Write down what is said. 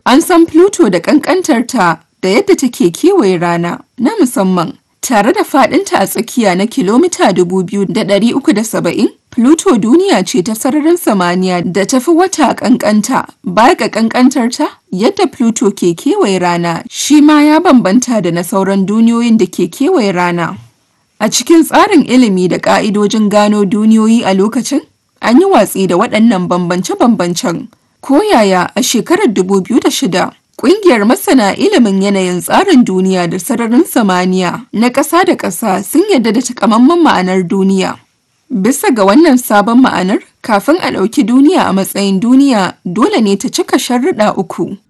An san Pluto da ƙanƙantarta da yadda take kewaye rana na musamman. Tare da faɗinta a tsakiya na kilomita 2,370, Pluto duniya ce ta sararin samaniya da ta fi wata ƙanƙanta. Baya ga ƙanƙantarta, yadda Pluto ke kewaye rana shi ma ya bambanta da na sauran duniyoyin da ke kewaye rana. A cikin tsarin ilimi da ƙa'idojin gano duniyoyi a lokacin, an yi watsi da waɗannan bambance-bambancen. Ko yaya a shekarar 2006, Ƙungiyar masana ilimin yanayin tsarin duniya da sararin samaniya na ƙasa da ƙasa sun yarda da takamaiman ma'anar duniya. Bisa ga wannan sabon ma'anar, kafin a ɗauki duniya a matsayin duniya dole ne ta cika sharuɗa uku.